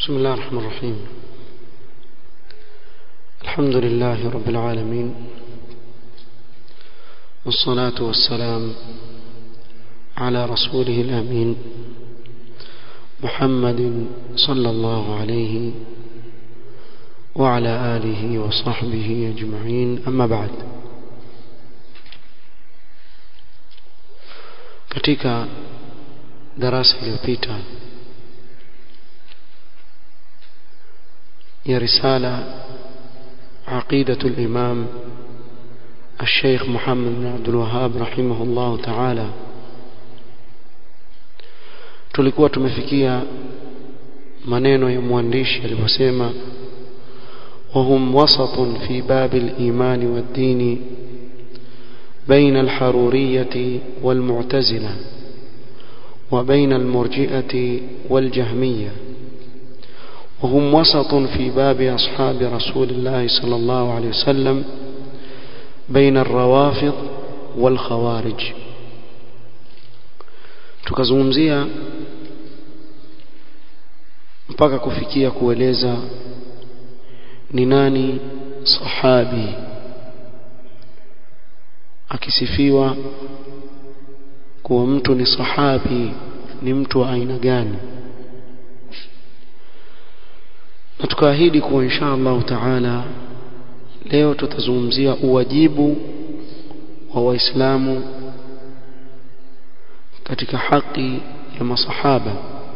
بسم الله الرحمن الرحيم الحمد لله رب العالمين والصلاة والسلام على رسوله الأمين محمد صلى الله عليه وعلى آله وصحبه أجمعين أما بعد katika darasa iliyopita ya risala عقيدة الإمام الشيخ محمد بن عبد الوهاب رحمه الله تعالى tulikuwa tumefikia maneno ya mwandishi aliposema وهم وسط في باب الإيمان والدين بين الحرورية والمعتزلة وبين المرجئة والجهمية وهم وسط في باب أصحاب رسول الله صلى الله عليه وسلم بين الروافض والخوارج tukazungumzia mpaka kufikia kueleza ni nani sahabi akisifiwa kuwa mtu ni sahabi ni mtu wa aina gani na tukaahidi kuwa insha Allah taala leo tutazungumzia uwajibu wa waislamu katika haki ya masahaba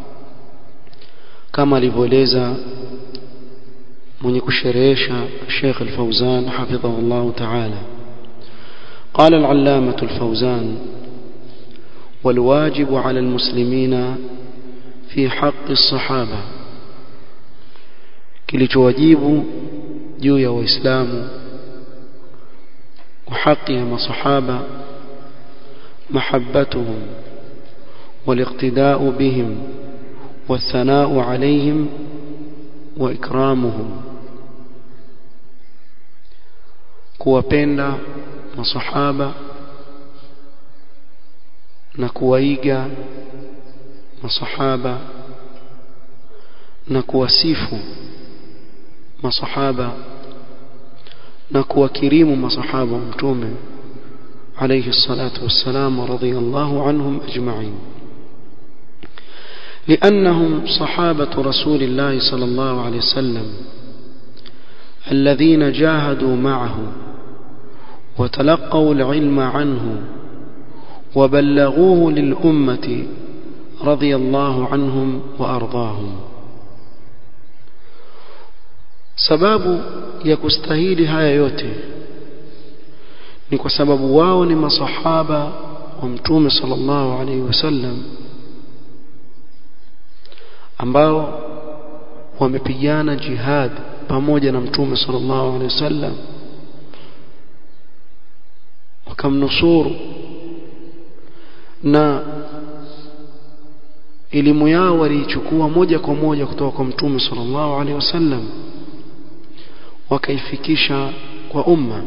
kama alivyoeleza mwenye kusherehesha Sheikh Al-Fauzan hafidhahu Allah taala قال العلامة الفوزان والواجب على المسلمين في حق الصحابة kilichowajibu juu ya waislamu وحق يا مصحابة محبتهم والاقتداء بهم والثناء عليهم وإكرامهم kuwapenda masahaba na kuwaiga masahaba na kuwasifu masahaba na kuwakirimu masahaba wa mtume alayhi salatu wassalam radiyallahu anhum ajma'in لأنهم صحابة رسول الله صلى الله عليه وسلم الذين جاهدوا معه وتلقوا العلم عنه وبلغوه للأمة رضي الله عنهم وأرضاهم sababu ya kustahili haya yote ni kwa sababu wao ni masahaba wa mtume sallallahu alaihi wasallam ambao wamepigana jihad pamoja na mtume sallallahu alaihi wasallam wakamnusuru na elimu yao waliichukua moja kwa moja kutoka kwa mtume sallallahu alaihi wasallam wakaifikisha kwa umma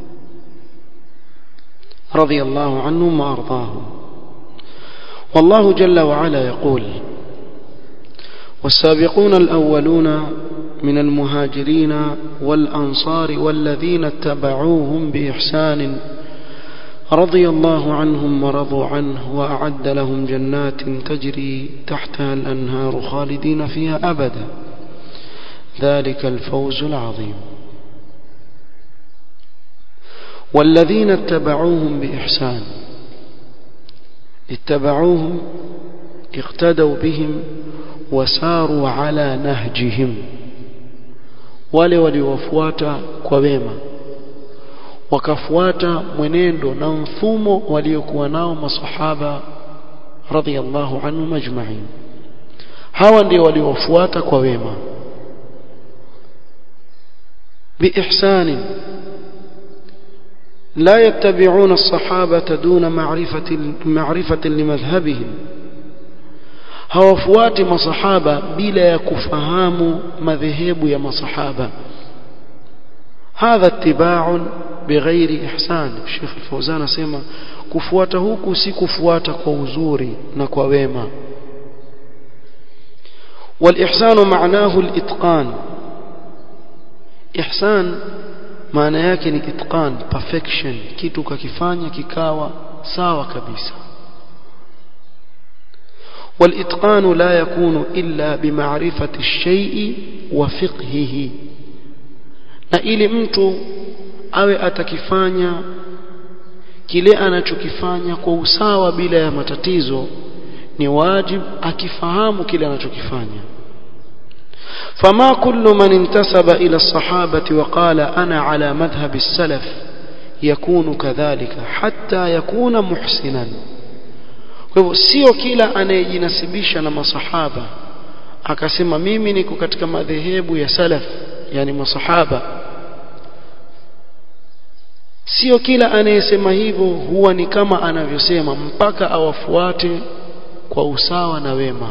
رضي الله عنهم وارضاهم والله جل وعلا يقول والسابقون الأولون من المهاجرين والأنصار والذين اتبعوهم بإحسان رضي الله عنهم ورضوا عنه وأعد لهم جنات تجري تحتها الأنهار خالدين فيها أبدا ذلك الفوز العظيم والذين اتبعوهم بإحسان اتبعوهم اقتدوا بهم وساروا على نهجهم wale waliowafuata kwa wema wakafuata mwenendo na mfumo waliokuwa nao masahaba radhiallahu anhum ajma'in hawa ndio waliowafuata kwa wema biihsani لا يتبعون الصحابة دون معرفة معرفة لمذهبهم hawafuati masahaba bila ya kufahamu madhehebu ya masahaba hadha ittiba'un bighairi ihsan Sheikh Al-Fawzan asema kufuata huku si kufuata kwa uzuri na kwa wema والإحسان معناه الإتقان إحسان maana yake ni itqan perfection kitu kakifanya kikawa sawa kabisa والإتقان لا يكون إلا بمعرفة الشيء وفقهه na ili mtu awe atakifanya kile anachokifanya kwa usawa bila ya matatizo ni wajib akifahamu kile anachokifanya فما كل من انتسب إلى الصحابة وقال أنا على مذهب السلف يكون كذلك حتى يكون محسنا kwa hivyo sio kila anayejinasibisha na masahaba akasema mimi niko katika madhehebu ya salaf yani masahaba sio kila anayesema hivyo huwa ni kama anavyosema mpaka awafuate kwa usawa na wema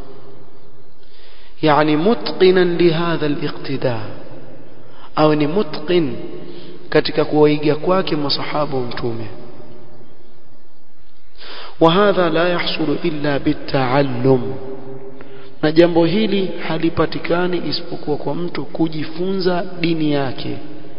يعني متقنا لهذا الاقتداء au ni mutqin katika kuwaiga kwake masahaba wa mtume وهذا لا يحصل إلا بالتعلم na jambo hili halipatikani isipokuwa kwa mtu kujifunza dini yake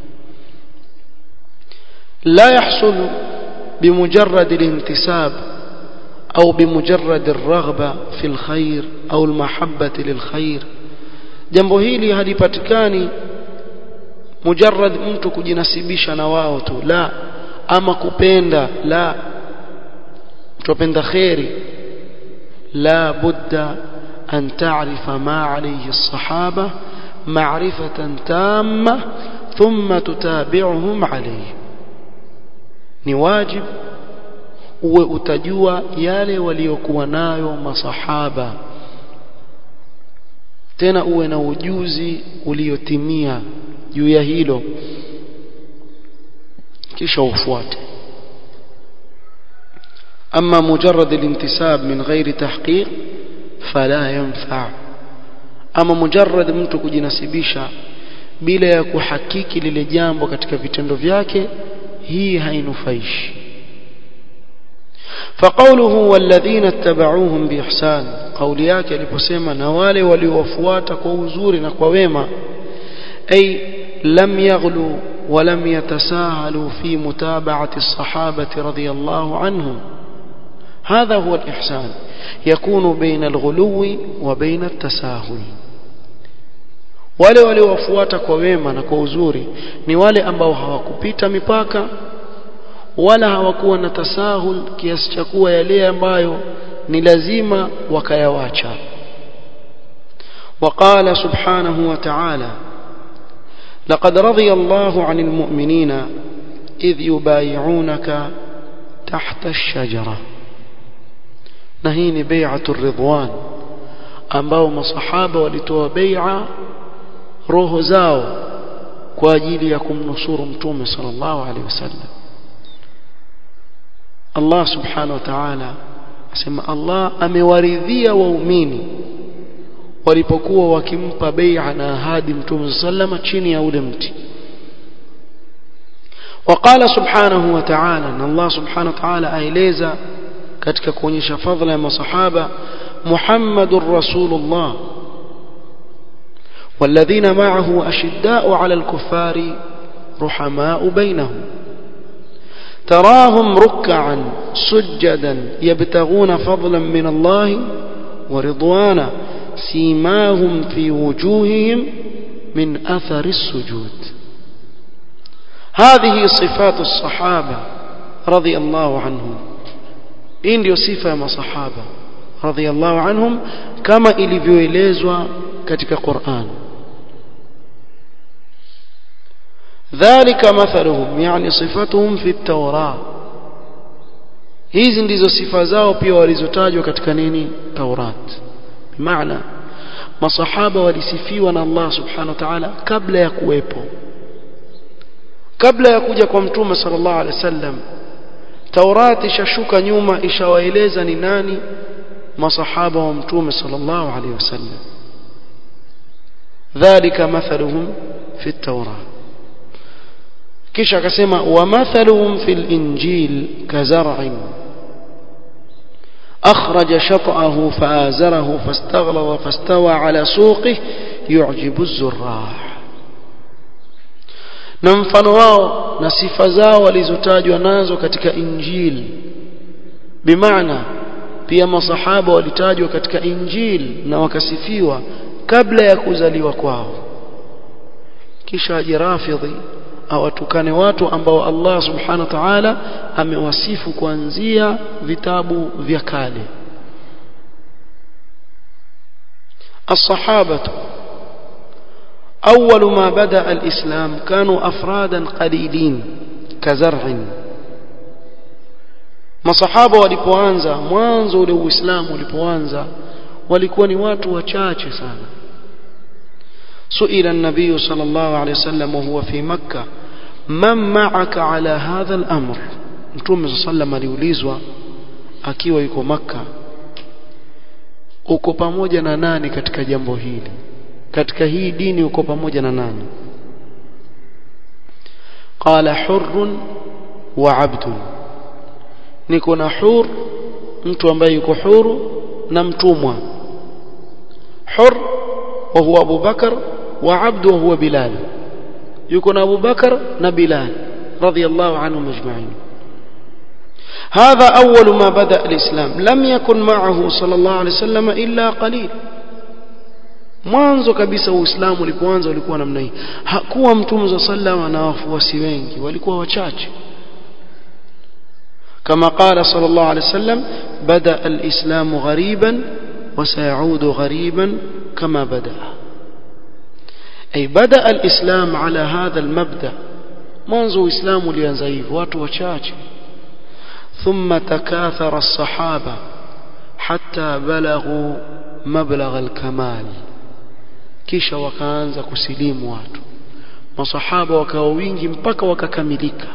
la yahsul bimujarrad al-intisab au bimujarrad ar-raghba fi al-khair au al-mahabbati lil-khair jambo hili halipatikani mujarrad mtu kujinasibisha na wao tu la ama kupenda la tupenda khairi la budda أن تعرف ما عليه الصحابة معرفة تامة ثم تتابعهم عليه ni wajib uwe utajua yale waliokuwa nayo masahaba tena uwe na ujuzi uliotimia juu ya hilo kisha ufuate ama mujarrad al-intisab min ghairi tahqiq fala yanfa ama mujarrad mtu kujinasibisha bila ya kuhakiki lile jambo katika vitendo vyake hii hainufaishi فقوله والذين اتبعوهم بإحسان قول yake aliposema na wale waliowafuata kwa uzuri na kwa wema ay lam yaghlu ولم يتساهلوا في متابعة الصحابة رضي الله عنهم هذا هو الإحسان يكون بين الغلو وبين التساهل wale waliowafuata kwa wema na kwa uzuri ni wale ambao hawakupita mipaka wala hawakuwa na tasahul kiasi cha kuwa yale ambayo ni lazima wakayawacha وقال سبحانه وتعالى لقد رضي الله عن المؤمنين إذ يبايعونك تحت الشجرة نهيني بيعة الرضوان ambao masahaba walitoa bai'a roho zao kwa ajili ya kumnusuru mtume sallallahu alaihi wasallam Allah subhanahu wa ta'ala asema Allah amewaridhia waumini walipokuwa wakimpa bai'a na ahadi mtume sallama chini ya ule mti وقال سبحانه وتعالى ان الله سبحانه وتعالى aeleza katika kuonyesha fadhila ya masahaba محمد رسول الله والذين معه أشداء على الكفار رحماء بينهم تراهم ركعا سجدا يبتغون فضلا من الله ورضوانا سيماهم في وجوههم من أثر السجود هذه صفات الصحابة رضي الله عنهم إن صفة ما صحابة رضي الله عنهم كما ilivyoelezwa katika Qur'an ذلك مثلهم يعني صفاتهم في التوراة hizi ndizo sifa zao pia walizotajwa katika nini Taurat bimaana masahaba walisifiwa na Allah subhanahu wa ta'ala kabla ya kuwepo kabla ya kuja kwa mtume sallallahu alaihi wasallam Taurat ishashuka nyuma ishawaeleza ni nani masahaba wa mtume sallallahu alaihi wasallam dhalika mathaluhum fi at-taurah kisha akasema wa mathaluhum fil injil kazar'in أخرج شطأه فآزره فاستغلظ فاستوى على سوقه يعجب الزراع na mfano wao na sifa zao walizotajwa nazo katika injili bimaana pia masahaba walitajwa katika injili na wakasifiwa kabla ya kuzaliwa kwao kisha aje rafidhi awatukane watu ambao Allah subhanahu wa ta'ala amewasifu kuanzia vitabu vya kale الصحابة أول ما بدأ الإسلام كانوا أفرادا قليلين كزرع masahaba walipoanza mwanzo ule uislamu ulipoanza walikuwa ni watu wachache sana suila an-nabiy sallallahu alayhi wasallam huwa fi makkah man ma'aka ala hadha al-amr mtume sallam aliulizwa akiwa yuko makka uko pamoja na nani katika jambo hili katika hii dini uko pamoja na nani qala hurrun wa abdun niko na hur mtu ambaye yuko huru na mtumwa hur wa huwa Abu Bakar wa abdu wa huwa Bilal yuko na Abu Bakar na Bilal radiyallahu anhum ajma'in هذا أول ما بدأ الإسلام لم يكن معه صلى الله عليه وسلم إلا قليل mwanzo kabisa uislamu ulipoanza ulikuwa namna hii hakuwa mtume za sallam na wafuasi wengi walikuwa wachache كما قال صلى الله عليه وسلم بدأ الإسلام غريبا وسيعود غريبا كما بدأ أي بدأ الإسلام على هذا المبدأ منذ إسلام لينزيف واتو وشاش ثم تكاثر الصحابة حتى بلغوا مبلغ الكمال kisha wakaanza kusilimu watu masahaba wakawa wingi mpaka wakakamilika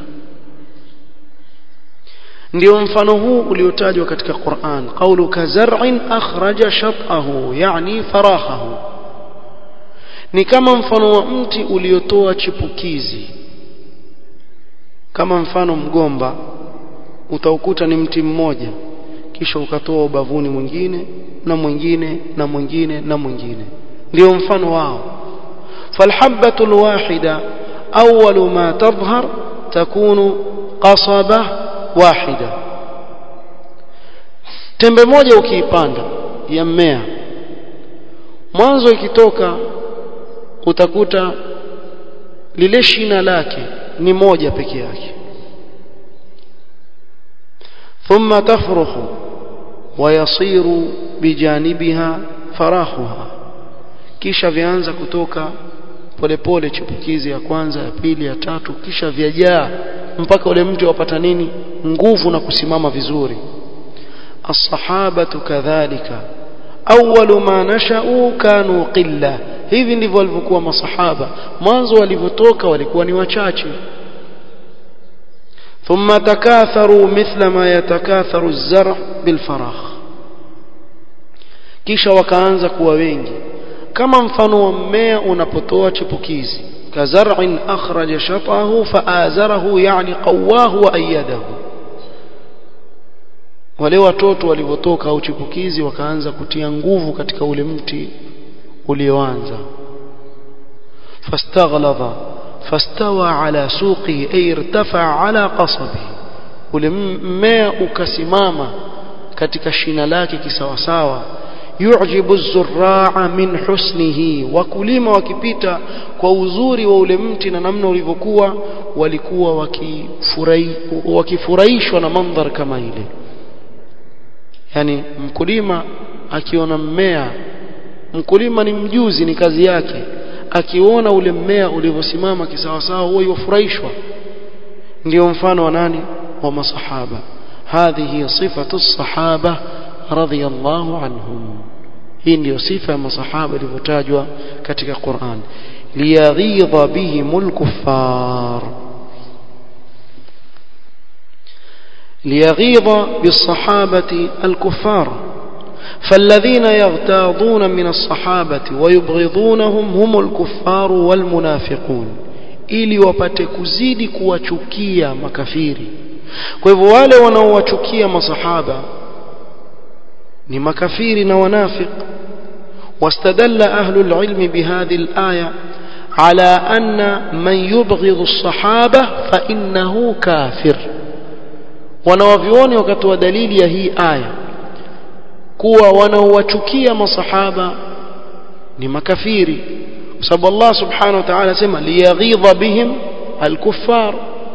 ndio mfano huu uliotajwa katika Qur'an qawlu kazar'in akhraja shat'ahu yani farahahu ni kama mfano wa mti uliotoa chipukizi kama mfano mgomba utaukuta ni mti mmoja kisha ukatoa ubavuni mwingine na mwingine na mwingine na mwingine ndio mfano wao falhabatu alwahida awwalu ma tadhhar takunu qasaba wahida tembe moja ukiipanda ya mmea mwanzo ikitoka utakuta lile shina lake ni moja peke yake ثم تفرخ ويصير بجانبها فراخها kisha vyaanza kutoka polepole chipukizi ya kwanza ya pili ya tatu kisha vyajaa mpaka ule mti wapata nini nguvu na kusimama vizuri as-sahabatu kadhalika awwalu ma nasha'u kanu qilla hivi ndivyo walivyokuwa masahaba mwanzo walivyotoka walikuwa ni wachache ثم تكاثروا مثل ما يتكاثر الزرع بالفراخ kisha wakaanza kuwa wengi kama mfano wa mmea unapotoa chipukizi kazar'in akhraja shatahu faazarahu yani qawahu wa ayyadahu wale watoto walivyotoka au chipukizi wakaanza kutia nguvu katika ule mti ulioanza fastaghlaba fastawa ala suqi ay irtafa ala qasabi ule mmea ukasimama katika shina lake kisawasawa yujibu zurraa min husnihi wakulima wakipita kwa uzuri wa ule mti na namna ulivyokuwa walikuwa wakifurahi wakifurahishwa na mandhar kama ile yani mkulima akiona mmea mkulima ni mjuzi ni kazi yake akiona ule mmea ulivyosimama kisawasawa huwa yufurahishwa ndio mfano wa nani wa masahaba hadhihi sifatu sahaba radhiyallahu anhum hii ndio sifa ya masahaba ilivyotajwa katika Qur'an liyaghidha bihimul kuffar liyaghidha bisahabati alkuffar فالذين يغتاظون من الصحابة ويبغضونهم هم الكفار والمنافقون ili wapate kuzidi kuwachukia makafiri kwa hivyo wale wanaowachukia masahaba ni makafiri na wanafiq واستدل أهل العلم بهذه الآية على أن من يبغض الصحابة فإنه كافر wanawavyuoni wakatoa dalili ya hii aya kuwa wanaowachukia masahaba ni makafiri kwa sababu Allah subhanahu wa ta'ala asema liyaghidha bihim alkuffar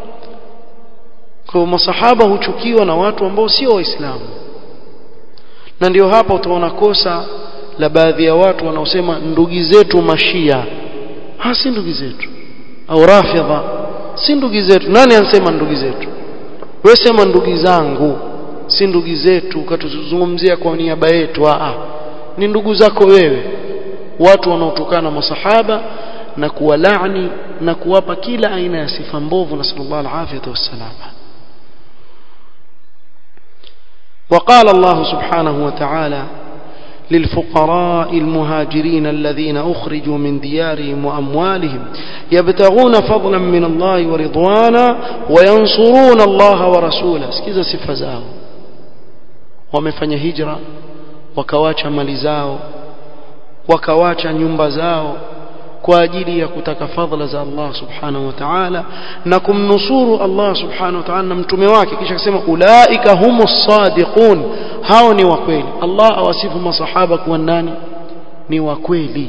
kwa masahaba huchukiwa na watu ambao sio waislamu na ndio hapa utaona kosa la baadhi ya watu wanaosema ndugu zetu mashia ha si ndugu zetu au rafidha si ndugu zetu nani anasema ndugu zetu wewe sema ndugu zangu si ndugu zetu ukatuzungumzia kwa niaba yetu a ni ndugu zako wewe watu wanaotokana na masahaba na kuwalaani na kuwapa kila aina ya sifa mbovu na sallallahu alaihi wasallam وقال الله سبحانه وتعالى للفقراء المهاجرين الذين أخرجوا من ديارهم وأموالهم يبتغون فضلا من الله ورضوانا وينصرون الله ورسوله سكيزة صفة زاو wamefanya hijra wakawacha mali zao wakawacha nyumba zao kwa ajili ya kutaka fadhila za Allah subhanahu wa ta'ala na kumnusuru Allah subhanahu wa ta'ala na mtume wake kisha akasema ulaika humus sadiqun hao ni wa kweli Allah awasifu masahaba kuwa nani ni wa kweli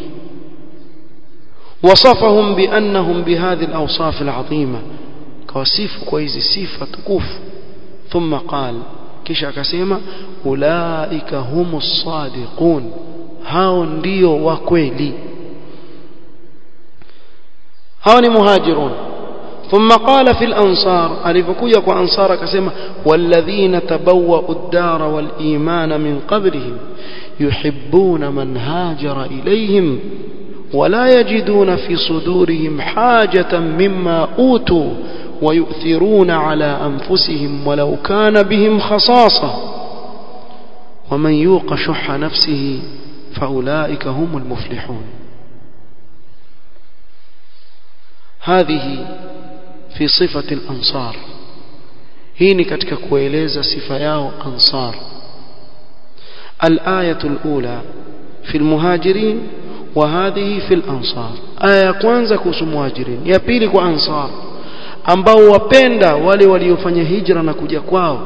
وصفهم بأنهم بهذه الأوصاف العظيمة كوصف كويز صفة تكوف ثم قال kisha akasema ulaika humus sadiqun hao ndio wa kweli hao ni muhajirun ثم قال في الأنصار alipokuja kwa ansar akasema والذين تبوأوا الدار والإيمان من قبلهم يحبون من هاجر إليهم ولا يجدون في صدورهم حاجة مما أوتوا ويؤثرون على أنفسهم ولو كان بهم خصاصة ومن يوق شح نفسه فأولئك هم المفلحون هذه في صفة الأنصار هيني كتك كويليزا صفياو أنصار الآية الأولى في المهاجرين وهذه في الأنصار آية كwanza kuhusu muhajirin ya pili kwa ansar ambao wapenda wale waliofanya hijra na kuja kwao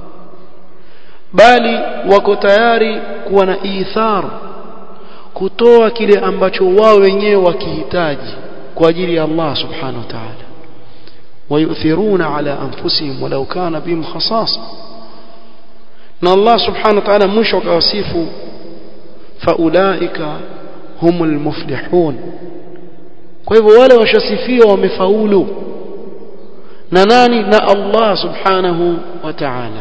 bali wako tayari kuwa na ithar kutoa kile ambacho wao wenyewe wakihitaji kwa ajili ya Allah subhanahu wa ta'ala ويؤثرون على أنفسهم ولو كان بهم خصاصة na Allah subhanahu wa ta'ala mwisho akawasifu faulaika humul muflihun kwa hivyo wale washasifiwa wamefaulu na nani na Allah subhanahu wa ta'ala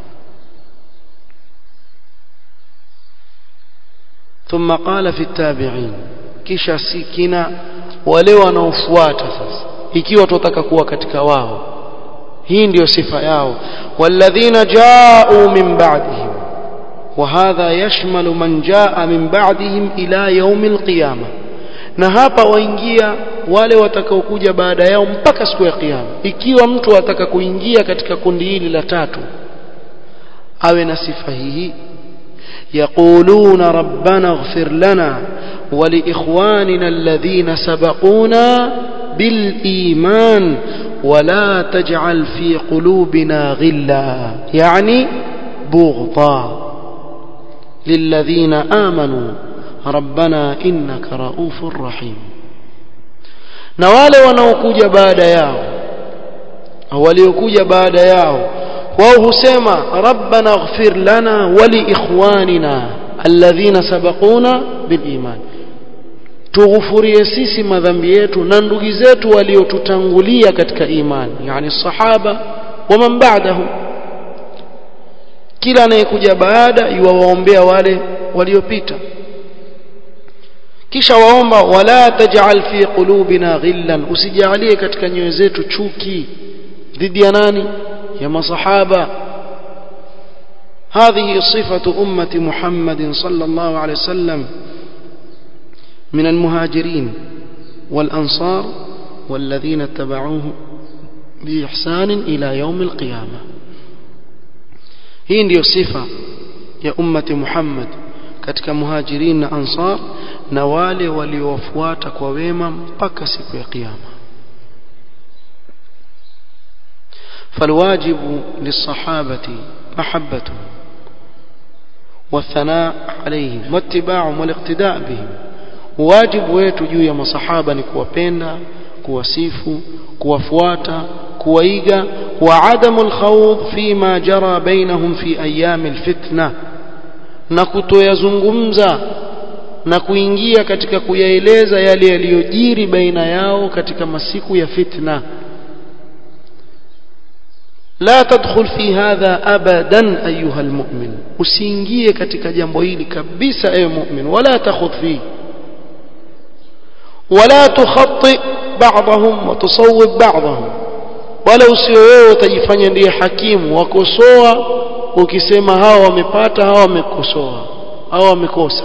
ثم قال في التابعين kisha sikina wale wanaofuata sasa ikiwa tutataka kuwa katika wao hii ndiyo sifa yao walladhina ja'u min ba'dihim وهذا يشمل من جاء من بعدهم إلى يوم القيامة na hapa waingia wale watakaokuja baada yao mpaka siku ya kiyama ikiwa mtu ataka kuingia katika kundi hili la tatu awe na sifa hii yaquluna rabbana ighfir lana wa liikhwanina alladhina sabaquna bil iman ولا تجعل في قلوبنا غلا يعني بغضا للذين آمنوا ربنا إنك رؤوف رحيم na wale wanaokuja baada yao au waliokuja baada yao wao husema rabbana ighfir lana wa li ikhwanina alladhina sabaquna bil iman tughufurie sisi madhambi yetu na ndugu zetu waliotutangulia katika imani yani sahaba wa man ba'dahu kila anayekuja baada yuwaombea wale waliopita kisha waomba wala taj'al fi qulubina ghillan usijalie katika nyoyo zetu chuki dhidi ya nani ya masahaba هذه صفة أمة محمد صلى الله عليه وسلم من المهاجرين والأنصار والذين اتبعوه بإحسان إلى يوم القيامة hii ndiyo sifa ya ummati Muhammad katika muhajirin na ansar na wale waliowafuata kwa wema mpaka siku ya kiyama فالواجب للصحابة محبتهم والثناء عليهم واتباعهم والاقتداء بهم واجب wetu juu ya masahaba ni kuwapenda kuwasifu kuwafuata kuwaiga wa adamu alkhawd fima jara bainahum fi ayami alfitna na kutoyazungumza na kuingia katika kuyaeleza yale yaliyojiri baina yao katika masiku ya fitna لا تدخل في هذا ابدا ايها المؤمن usiingie katika jambo hili kabisa ewe mu'min wala takhudh fi wala tukhatti ba'dahum wa tusawwib ba'dahum wala usiwe wewe utajifanya ndiye hakimu wakosoa ukisema hawa wamepata hawa wamekosoa hawa wamekosa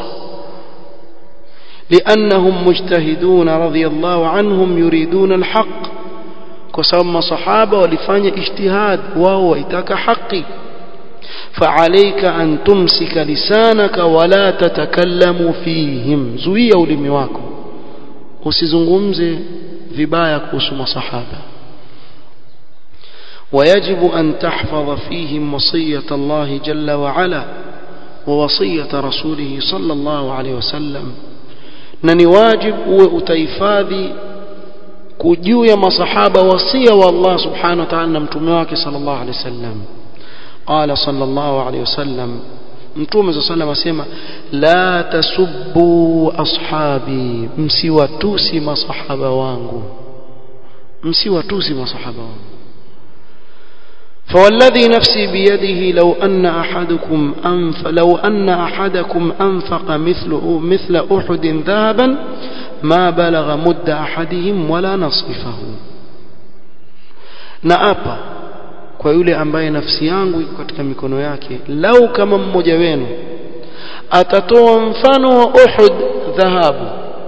لانهم مجتهدون رضي الله عنهم يريدون الحق kwa sababu masahaba walifanya ijtihad wao waitaka haki فعليك أن تمسك لسانك ولا تتكلم فيهم zuia ulimi wako usizungumze vibaya kuhusu masahaba ويجب أن تحفظ فيهم وصية الله جل وعلا ووصية رسوله صلى الله عليه وسلم نني واجب وتيفاذي juu ya masahaba wasia wa Allah subhanahu wa ta'ala na mtume wake sallallahu alaihi wasallam qala sallallahu alaihi wasallam mtume sallallahu asema la tasubbu ashabi msiwatusi masahaba wangu msiwatusi masahaba wangu فوالذي نفسي بيده لو أن أحدكم أنف لو أن أحدكم أنفق مثل مثل أحد ذهبا ما بلغ مد أحدهم ولا نصفه naapa kwa yule ambaye nafsi yangu iko katika mikono yake lau kama mmoja wenu atatoa mfano wa Uhud dhahabu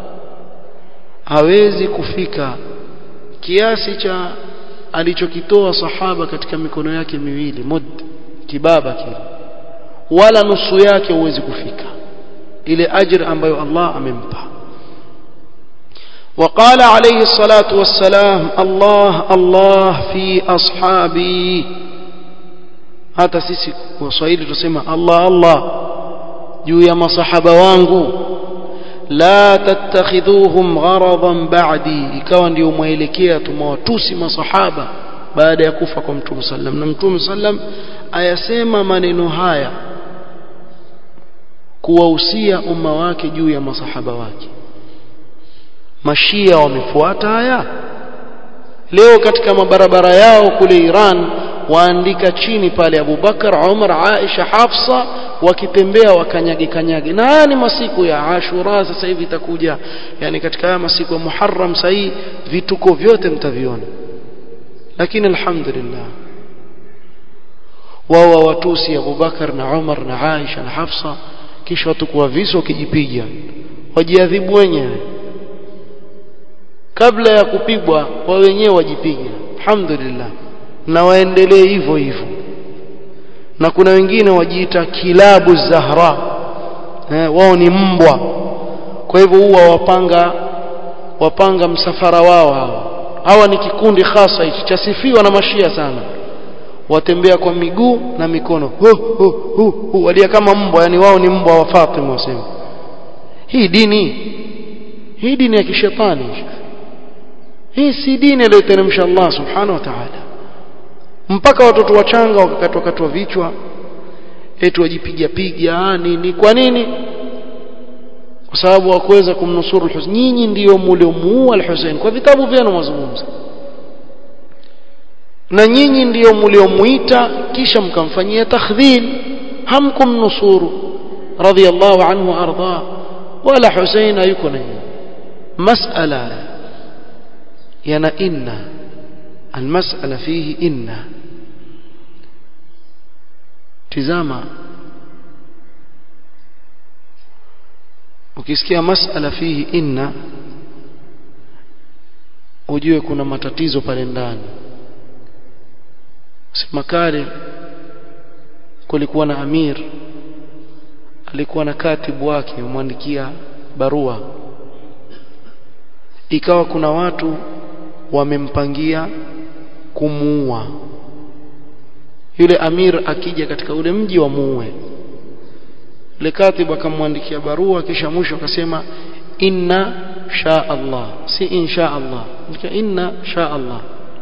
hawezi kufika kiasi cha alichokitoa sahaba katika mikono yake miwili mud kibaba kile wala nusu yake huwezi kufika ile ajr ambayo Allah amempa وقال عليه الصلاة والسلام الله الله في أصحابي hata sisi waswahili tusema Allah Allah juu ya masahaba wangu la tattakhidhuhum gharadan ba'di ikawa ndio mwelekea tumewatusi masahaba baada ya kufa kwa mtume sallam na mtume sallam ayasema maneno haya kuwahusia umma wake juu ya masahaba wake mashia wamefuata haya leo katika mabarabara yao kule Iran waandika chini pale Abu Bakar Umar Aisha Hafsa wakitembea wakanyage kanyage na haya ni masiku ya Ashura sasa hivi itakuja yani katika haya masiku ya Muharram sahii vituko vyote mtaviona lakini alhamdulillah wao watusi Abu Bakar na Umar na Aisha na Hafsa kisha watu kwa viso kijipiga wajiadhibu wenyewe kabla ya kupigwa wao wenyewe wajipiga alhamdulillah na waendelee hivyo hivyo na kuna wengine wajiita kilabu zahra eh, wao ni mbwa kwa hivyo huwa wapanga wapanga msafara wao hawa hawa ni kikundi hasa hichi chasifiwa na mashia sana watembea kwa miguu na mikono hu, hu, hu, hu. walia kama mbwa yani wao ni mbwa wa Fatima wasema hii dini hii dini ya kishetani hii si dini aliyoteremsha Allah subhanahu wa ta'ala mpaka watoto wachanga wakakatwa katwa vichwa eti wajipiga piga nini kwa nini kwa sababu hawakuweza kumnusuru al-Husayn nyinyi ndio mliomuua al-Husayn kwa vitabu vyenu mazungumzo na nyinyi ndio mliomuita kisha mkamfanyia takhdhil hamkumnusuru radiyallahu anhu arda wala Husayn hayuko na nyinyi mas'ala yana inna المسألة فيه إن tizama ukisikia masala fihi inna ujue kuna matatizo pale ndani sema kale kulikuwa na amir alikuwa na katibu wake amwandikia barua ikawa kuna watu wamempangia kumuua yule amir akija katika ule mji wa muue yule katibu akamwandikia barua kisha mwisho akasema inna sha Allah si insha Allah ndika inna sha Allah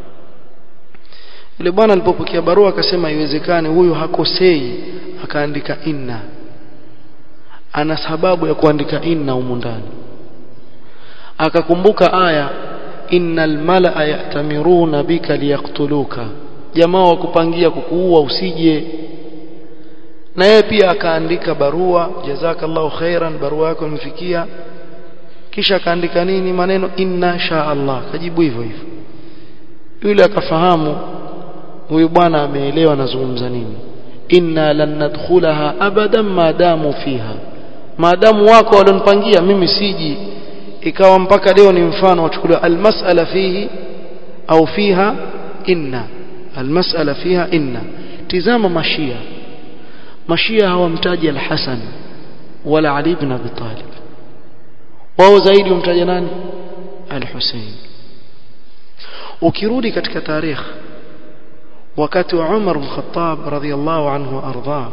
yule bwana alipopokea barua akasema iwezekane huyu hakosei akaandika inna ana sababu ya kuandika inna humu ndani akakumbuka aya innal malaa yatamiruna bika liyaktuluka jamaa wa kupangia kukuua usije na yeye pia akaandika barua jazakallahu khairan barua yako imfikia kisha akaandika nini maneno inna sha Allah kajibu hivyo hivyo yule akafahamu huyu bwana ameelewa anazungumza nini inna lan nadkhulaha abadan maadamu fiha maadamu wako walionipangia mimi siji ikawa mpaka leo ni mfano wachukuliwa almas'ala fihi au fiha inna almas'ala fiha inna tizama mashia mashia hawamtaji al-Hasan wala Ali ibn Abi Talib wao zaidi umtaja nani al-Hussein ukirudi katika tarikh wakati wa Umar bin Khattab radhiyallahu anhu arda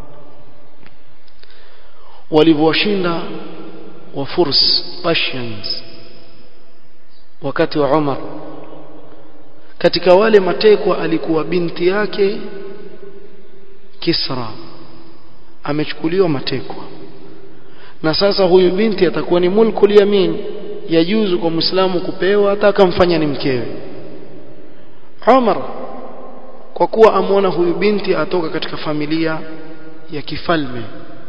walivyoshinda wa Furs Persians wakati wa Umar katika wale matekwa alikuwa binti yake Kisra amechukuliwa matekwa na sasa huyu binti atakuwa ni mulkul yamin yajuzu kwa muislamu kupewa hata akamfanya ni mkewe Umar kwa kuwa amwona huyu binti atoka katika familia ya kifalme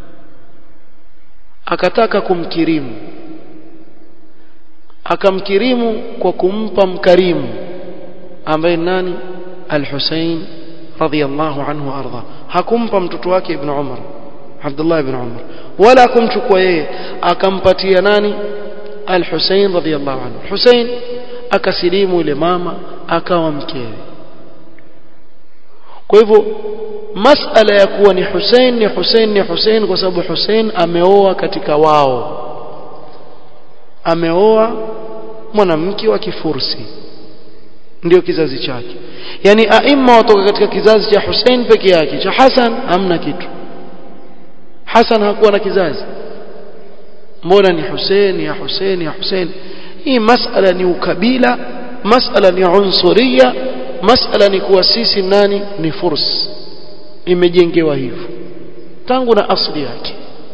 akataka kumkirimu akamkirimu kwa kumpa mkarimu ambaye nani al-Hussein radhiyallahu anhu arda hakumpa mtoto wake ibn Umar Abdullah ibn Umar wala kumchukua yeye akampatia nani al-Hussein radhiyallahu anhu Hussein akasilimu ile mama akawa mkewe kwa hivyo masala ya kuwa ni Hussein ni Hussein ni Hussein kwa sababu Hussein ameoa katika wao ameoa mwanamke wa kifursi ndio kizazi chake yani aima watoka katika kizazi cha Hussein peke yake cha Hassan hamna kitu Hassan hakuwa na kizazi mbona ni Hussein ya Hussein ya Hussein hii masala ni ukabila masala ni unsuria masala ni kuwa sisi nani ni furs imejengewa hivyo tangu na asli yake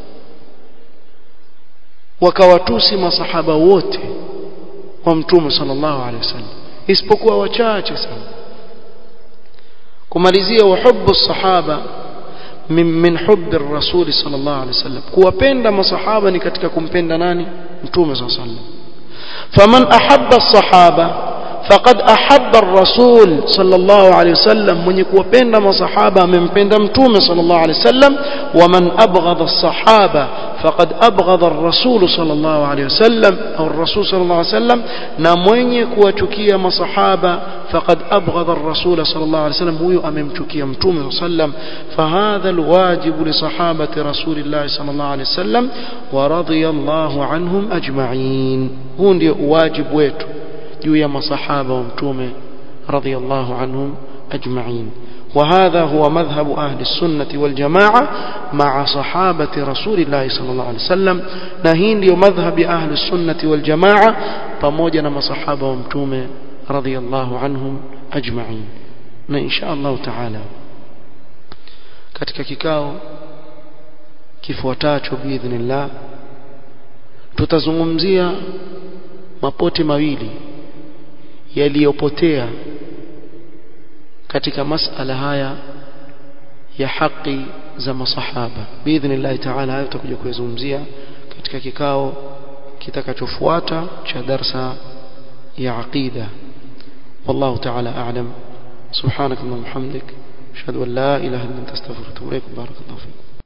wakawatusi masahaba wote wa mtume sallallahu alaihi wasallam isipokuwa wachache sana kumalizia uhubbu sahaba min min hubbi rasuli sallallahu alaihi wasallam kuwapenda masahaba ni katika kumpenda nani mtume sallallahu alaihi wasallam faman ahabba sahaba faqad ahabba ar-rasul sallallahu alayhi wasallam mwenye kuwapenda masahaba amempenda mtume sallallahu alayhi wasallam waman abghadha as-sahaba faqad abghadha ar-rasul sallallahu alayhi wasallam au ar-rasul sallallahu alayhi wasallam na mwenye kuwachukia masahaba faqad abghadha ar-rasul sallallahu alayhi wasallam huyo amemchukia mtume sallallahu alayhi wasallam fahadha al-wajibu li sahabati rasulillah sallallahu alayhi wasallam wa radiyallahu anhum ajma'in huu ndio wajibu wetu juu ya masahaba wa mtume radhiyallahu anhum ajma'in وهذا هو مذهب أهل السنة والجماعة مع صحابة رسول الله صلى الله عليه وسلم نهين ديو مذهب أهل السنة والجماعة فموجنا مصحابة ومتومة رضي الله عنهم أجمعين إن شاء الله تعالى katika kikao kifuatacho biidhnillah tutazungumzia mapote mawili yaliyopotea katika masala haya ya haki za masahaba biidhnillah taala hayo tutakuja kuyazungumzia katika kikao kitakachofuata cha darsa ya aqida wallahu taala a'lam subhanak allahumma hamdik ashhadu an la ilaha illa anta astaghfiruka wa atubu ilaik barakallahu fiik